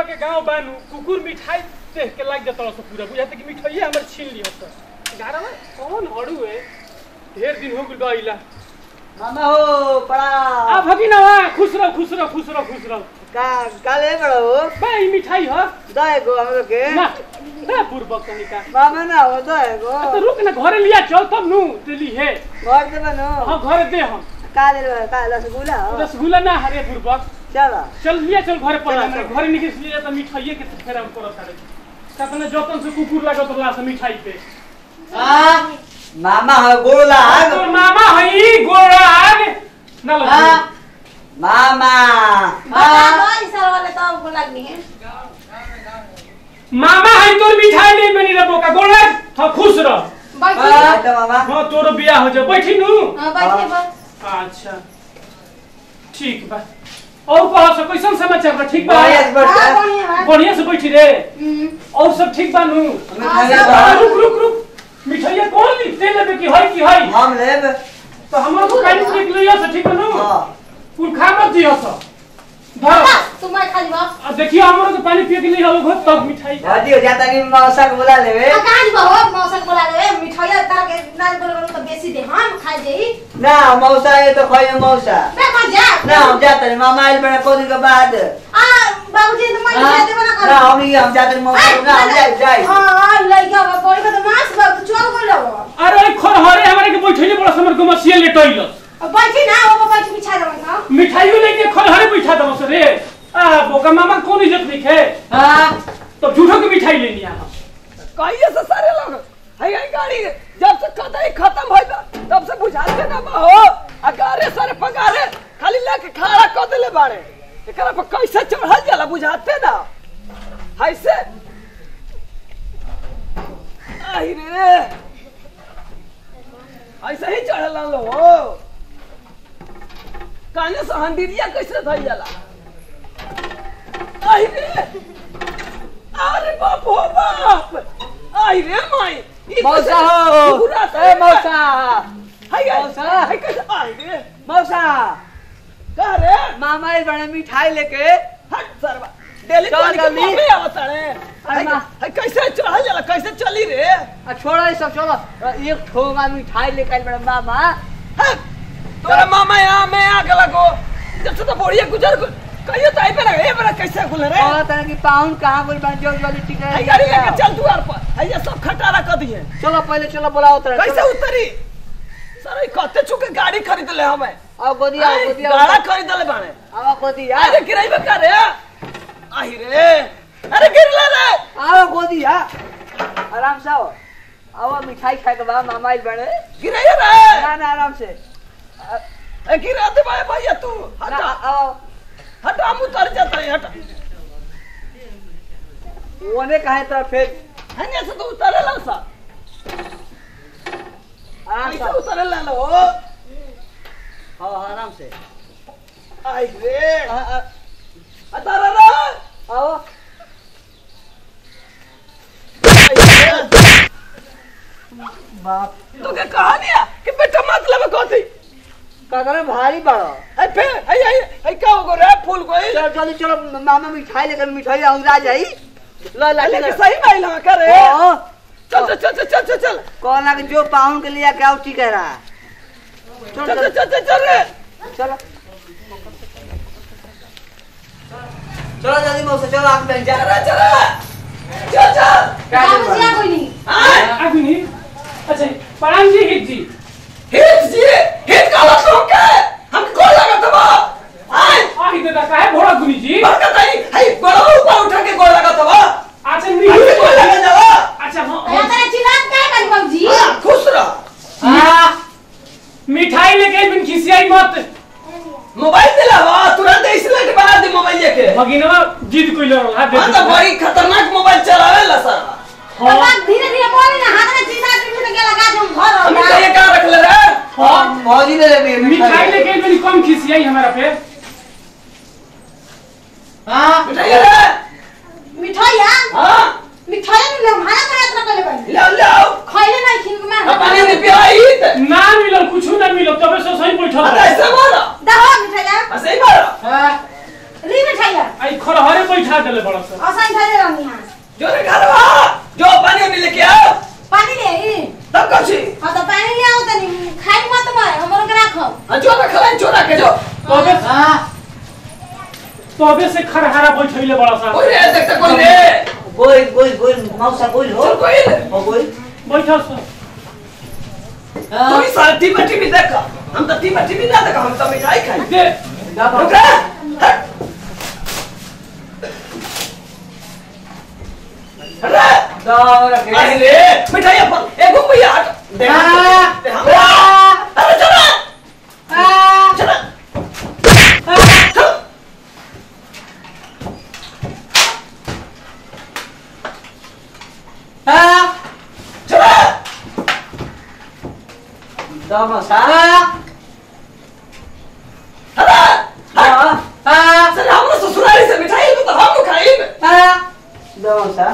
के गांव बानू कुकुर मिठाई देख के लाग जाता सब पूरा बुझाते कि मिठाई हमर छीन लियो सब गारा में कौन हड़ू है ढेर दिन हो गेल गइला मामा हो पड़ा आ भगिना खुश रहो खुश रहो खुश रहो खुश रहो का काले बड़ा हो बे ई मिठाई ह दे गो हम लोग के ना ना पूर्वक कनी का मामा ना हो दे गो तो रुक ना घरे लिया चल तब नु दिल्ली है घर दे बनो हां घरे दे हम काले रे का रसगुल्ला हो रसगुल्ला ना हरे पूर्वक चलो चल लिया चल घरे पर चल, चल। घरे निकल लिया तो मिठाइए के फेर हम करत सारे कतना जतन से कुकुर लागत ला से मिठाई पे आ मामा हो गोला तोर मामा हई गोराग ना लग मामा मामा हई तोर मिठाई नहीं बनी रे बोका गोराग था खुश रह तो मामा हां तोरो बियाह हो जा बैठी नु अच्छा ठीक बा और कह सो कैसन समाचार बा ठीक बा बढ़िया से बैठ बढ़िया से बैठी रे और सब ठीक बा नु आ, रुक रुक रुक मिठाइया कौन ली दे लेबे की हई की हई हम लेब तो हमरो को काई निक लिया से ठीक बा नु हां कुल खा मत दियो सब धर अब देखियो हमरो के पानी पिए के लिए हो तब मिठाई भाजी हो जाता कि मौसा को बुला लेबे ना मौसा ये तो खोई मौसा ना हम जाते हैं मामा आइल बड़ा को दिन के बाद ना हम नहीं हम जाते हैं मौसा को, ना हम जाए जाए अरे खोर हरे हमारे के बैठले बड़ा समर को मसिया लेटइल मिठाइयो लेके खोर हरे बैठा दम से रे आ बोका मामा कौन इज्जत नहीं है हां तो झूठो की मिठाई लेनी आ कहिए से सारे लोग हई हई गाड़ी जब से कतई खत्म होई बा, तब से बुझाते ना बा हो आ गारे सारे पगारे खाली लेके खड़ा कर देले बाड़े एकरा पर कैसे चढ़ल जाला बुझाते ना हई से आई रे ऐसे ही चढ़ल लो हो काने से हंडीरिया कैसे धइल जाला आई रे अरे बाप हो बाप आई रे माई ई मौसा कैसे- हो पूरा ए मौसा हाय हाय मौसा। हाय कैसे आई रे मौसा कह रे मामा आइल बड़ा मिठाई लेके हट सरवा डेली चल पानी के जल्दी। मम्मी आवत रे हाय माँ। हाय कैसे चढ़ल जाला कैसे चली रे आ छोड़ो ये सब छोड़ो एक ठोंगा मिठाई लेके आइल बड़ा मामा हट तोरा मामा यहाँ मैं आ गला को जब से तो बढ़िया गुजर गो कहियो तो आई पे ए बड़ा कैसे खुल रे और तरह की पाउन कहाँ बोल बन जो वाली टिकट हाय गाड़ी लेके चल द्वार पर हाय ये सब खटारा कर दिए चलो पहले चलो बुलाओ तरह कैसे उतरी सर ई कते चुके गाड़ी खरीद ले हमें आओ गोदी आओ हाय, गोदी गाड़ा आओ खरीद ले बाने आओ गोदी आओ अरे गिराई बका रे आई रे अरे गिरला रे आओ गोदी आ आराम से आओ आओ मिठाई खाए के बाद मामा आइल बड़े गिराई रे ना ना आराम से ए गिरा दे भाई भैया तू ना हटा आओ हटा हम उतर जाता है हटा ओने कहे तो फिर हने से तो उतरे ला सा आराम से कैसे आओ। उतरे ला लो हाँ हाँ, आराम से आई रे आ, आ, अतारा रे आओ बाप तो क्या कहानी है कि बेटा मतलब कथी कदर भारी बड़ो ए फे आई आई आई का हो रे फूल कोई चलो जल्दी चलो मामा मिठाई लेकर मिठाई औरा जाई ला ला लेके चलो सही माइल ना करे हाँ, चल चल चल चल चल चल कौन ना कि जो पाउन के लिए क्या ठीक कह रहा है चलो चल चल चलो चल चल चल रे चलो चलो जल्दी मौसा चलो आग बन जा चल चल चल चल हां आगु नि अच्छा परान जी हित जी हिट जी हिट काला तो के हम को लगा तबा आई आही दादा काहे भोड़ा गुनी जी बरकत आई हाय बड़ा ऊपर उठा के गोल लगा तबा अच्छा आई नहीं गोल लगा जावा अच्छा हाँ हां खुश रह हाँ मिठाई लेके बिन खिसियाई मत मोबाइल दिला हुआ तुरंत स्लेट बना दे मोबाइल लेके भगिनवा जिद कोई लड़ल हाथ दे हां तो बड़ी खतरनाक मोबाइल चलावे ला सर हाँ धीरे धीरे बोले ना हाथ में चीजा चीज के लगा तुम घर हम हो तो ये का रख ले रे हाँ मौजी ले ले मिठाई लेके बिन कम खिसियाई हमारा पे हाँ मिठाई रे मिठाई हां हां मिठाई में ले हमारा पर यात्रा कर ले बन ले ले खइले नहीं खिन में अब पानी में पिलाई त ना मिलल कुछ ना मिलल तबे से सही बैठल अरे बा। ऐसे मारो दहो मिठाई ला ऐसे ही मारो हाँ री मिठाई ला आई खरहरे बैठा देले बड़ा सा रखला चोरा के जो तबे हाँ तबे से खरहारा बैठैले बड़ा सा कोई रे देखते कोई रे बोल बोल बोल मौसा बोल हो चल कोई रे हो बोल बैठल सा हाँ तू सारा टीवी टीवी देख हम तो टीवी टीवी ना देख हम तो मिठाई खाई दे रुक रे हट अरे दाव रखे अरे रे मिठाई अपन ए गुम भैया हट दे हाँ। दे हमरा अरे चला हाँ चला चल हाँ चला दाव मौसा हाँ अरे हाँ हाँ सर हमरा ससुराली से मिठाई तो हम लोग खाई हाँ दाव मौसा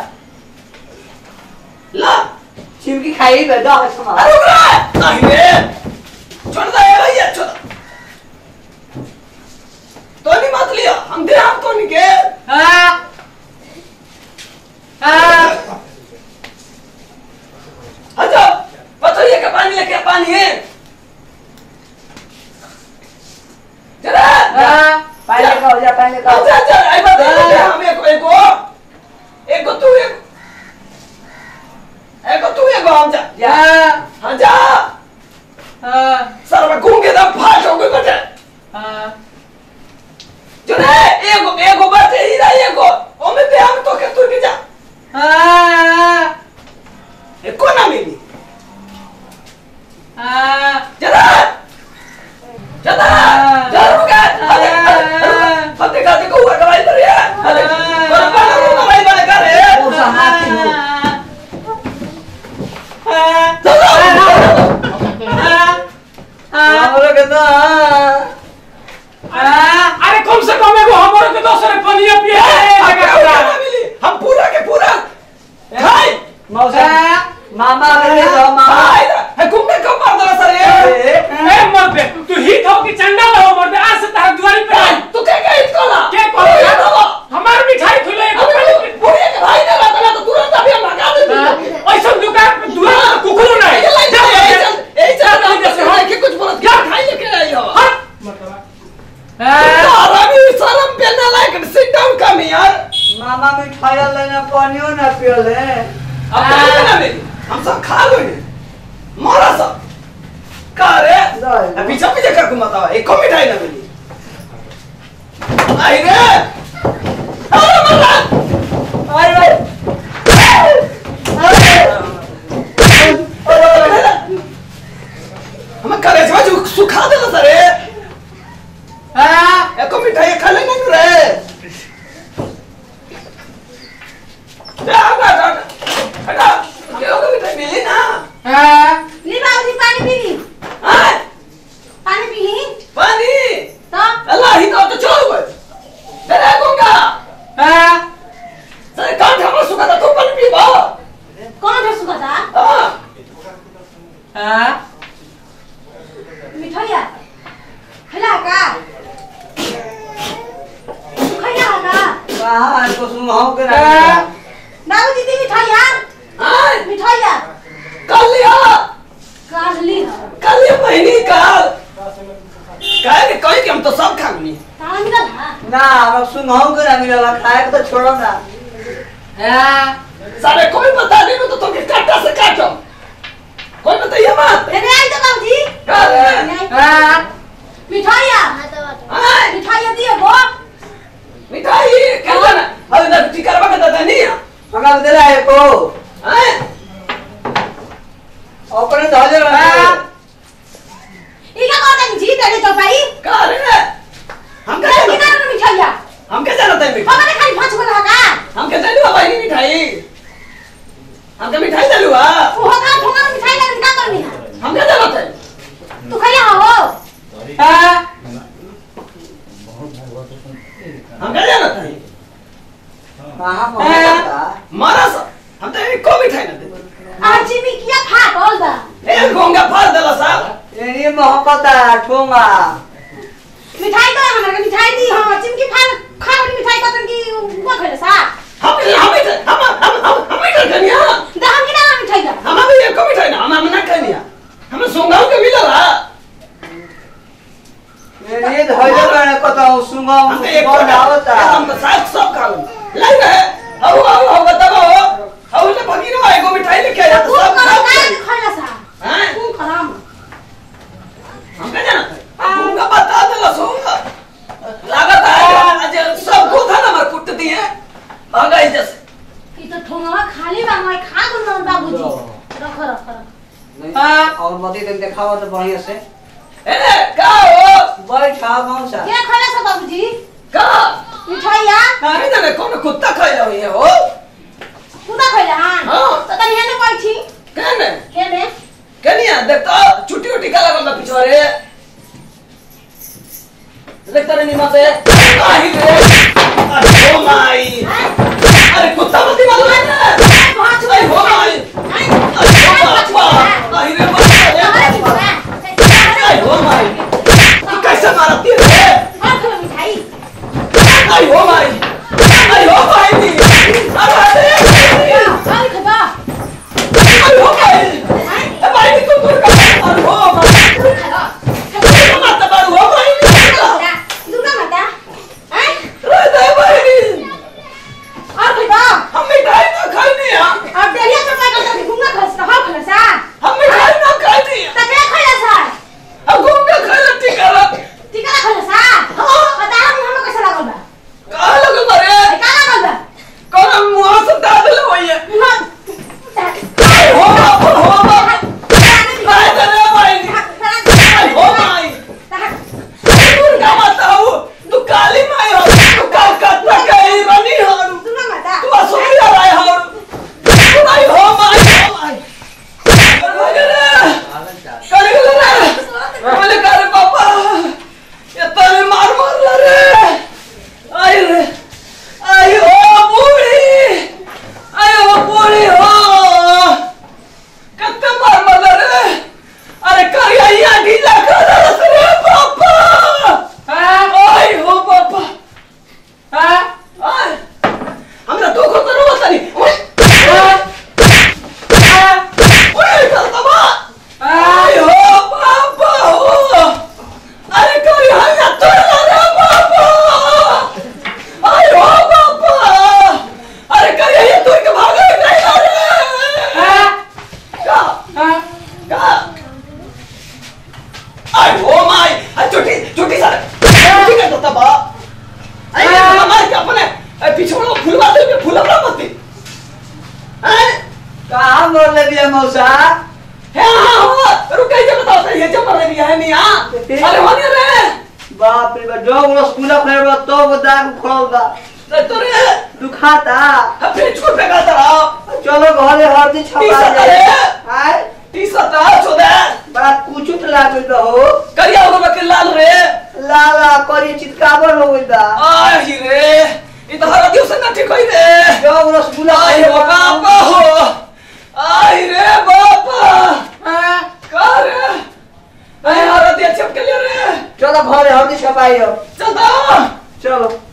ला चिमकी खाई बे दाव समा अरे रुक रे नहीं रे छोड़ दे ये भैया छोड़ तो नहीं मत लिया हम दे हम तो नहीं के हाँ हाँ अच्छा बताइए का पानी लेके पानी है चला हाँ पहले का हो जा पहले का हो अच्छा अच्छा आई बात है हम एक एक को एक को तू एक एक को तू एक को हम जा जा हाँ जा हाँ सर मैं घूम के दम फाट हो गई बटे हाँ जो रे एक को एक को बचे ही रहा एक को ओ मैं पे हम तो के तू भी जा हाँ एक को ना मिली हाँ चला चला चल रुक अरे फते का देखो हुआ कमाई कर रही है अरे पर पर कमाई बड़े कर रहे हैं मौसा हाथी हो हमरो के तो अरे कम से कम एगो हमरो के दोसर पनिया पिए हम पूरा के पूरा खाई मौसा मामा के दे दो मामा खाई है घूमने कब मार दला सर ये ए मर्दे तू हिट हो कि चंडा हो मर्दे आज से तार दुआरी पे आई तू क्या क्या इसको ला के कहला हमार मिठाई खुले एगो अबे पूरी के भाई ने रखा तो तुरंत अभी हम भगा देते ऐसा दुकान पे दुआर पे कुकुर नहीं ये लाइन चल ये चल ये चल हम कैसे भाई के कुछ बोलत क्या खाई लेके आई हो हट मतलब सारा भी शर्म पे ना लायक सिट डाउन कम यार मामा मिठाई लेना पानियो ना पियोले अब कहीं ना मेरी हम सब खा लो इन्हें मारा सब का रे नहीं। अब पीछे पीछे कर घुमाता है एक को मिठाई ना मिली आई रे अरे मरा अरे हमें करे जो जो सुखा दे सर हाँ एक को मिठाई खा लेंगे ना रे जा हटा हटा हटा ये लोग मिठाई मिली ना हाँ ली बाबूजी पानी पी ली हाँ पानी पी ली पानी तो अल्लाह ही तो छोड़ गए तेरे गंगा हाँ सर काट हमारा सुखा था तो पानी पी बा कौन है सुखा था हाँ हाँ मिठाइया खिला का खैया का कहाँ तो सुनाओ के ना बाबूजी दी मिठाइया हाँ मिठाइया कल लिया काल ली कल ये महीने कल कहे कि कहीं कि हम तो सब खा गए ताला मिला था ना हम सुनाओ के ना मिला खाए के तो छोड़ो ना हाँ सारे कोई बता दे तो तुम काटा से काटो कोई बताइए मत अरे आई तो बाबूजी कल नहीं। हाँ मिठाइया हाँ मिठाइया दिए वो मिठाई क्या जाना अभी तक टिकर बका दादा नहीं है हमारा दे रहा है को हाँ अपने धोले हाँ इका कहता नहीं जी तेरे तो भाई कह रहे हम क्या तेरे जानते किधर मिठाइया हम क्या जानते हैं मिठाई हमारे खाली पांच को लगा हम क्या जानते हैं भाई मिठाई हम क्या मिठाई डालू हा वो होगा ठोंगा मिठाई लगा क्या करनी है हम क्या जानते हैं तू खैया हो हाँ हम क्या जानते हैं कहाँ पहुँचा मारा सा हम तो एक को मिठाई ना दे आज मी किया खा बोल दा ए गोंगा फाड़ देला साहब ये मोहब्बत है ठोंगा मिठाई तो हमरा के मिठाई दी हां चिमकी खा खा वाली मिठाई का तन की वो खैले सा हम हम हम हम हम हम मिठाई खानी है दा हम किना मिठाई दा हम अभी एक को मिठाई ना हम हम ना खानी है हमें सोंगाओ के मिला रहा ये धैर्य बने कतौ सुंगा हम एक सुंगा आवता हम तो साथ सब खा लो लाई रहे आओ आओ आओ बताओ आओ ले भगी ना एगो मिठाई लेके आया तो तू सब करो खा का खैला सा हैं तू करम हम क्या जाना हमका बता दे सो लागत है आज सब को था ना मर कुट दिए भागा इधर से ई तो ठोंगवा खाली बा मैं खा गुल मन बाबूजी रख रख रख नहीं, और बती दिन देखावा तो बढ़िया से ए का हो बैठा मौसा क्या खैला सा बाबूजी का मिठाइया नहीं जाने कौन कुत्ता खाया हुई है हो कुदा खैला हां हाँ। तो तनी हेने बैठी कहने हेने कनिया देख तो छुट्टी उट्टी का लगल बा पिछवाड़े देख तारे नीमा से आही रे अरे हो माई अरे कुत्ता मत मारो ना बहुत अरे हो माई अरे हो बापा आही रे बापा अरे हो माई तू कैसे मारती है रे अरे हो माई अरे हो माई नी अरे अरे अरे हो माई ए माई नी तू दूर कर अरे हो माई तू मत मारो हो माई नी रे दे माई नी हम मिठाई ना खानी है हम मिठाई ना खानी है हम घूम के खा लेती कर कहाँ लगल बारे कौन मुँह से दाद ले वही है अरे हो बाप हो बाप नहीं दे रे माई नी अरे हो माई दुर्गा माता हो तू काली माई हो तू कलकत्ता के ही रानी हो तू असुरिया राय हो तू नहीं हो माई हो माई अरे रे करे रे बोले करे पापा ये तने मार मार ला रे आई रे आई हो बूढ़ी आई हो बूढ़ी हो कत्ते मार मार ला रे अरे करिया या ढीला कर रे पापा आई हो पापा आई हमरा तो को तो रोता नहीं ओए करतबा आई हो पापा हो अरे कोई हल्ला तोड़ रे पापा आई हो पापा अरे करिया ये तू के भागे नहीं रे का का आई हो माई अरे छोटी छोटी सर छोटी का तो बा आई ये मार के अपने पिछवाड़ा फूलवा दे फूलवा मत हैं कहाँ मोर ले दिया मौसा है हाँ हाँ रुक जाइए बताओ सर ये जब मर गया है नहीं हाँ अरे होने रे बाप रे बा जब वो स्कूल खड़े बा तो वो दाग खोल बा रे तो रे दुखाता फिर छोड़ फेंका था चलो घरे हरदी छपा टीसा दे करे। आय टी सता छोदे बड़ा कुचुट लागल बा हो करिया होगा के लाल रे लाला करी चितकावर हो गइल बा आई रे ये तो हर दिवस ना ठीक होई रे जब रसगुल्ला आई खाए हो बा बापा हो आई रे बापा का रे आई हर दिवस चिपके ले रे चलो घरे हरदी छपाई हो चलता चलो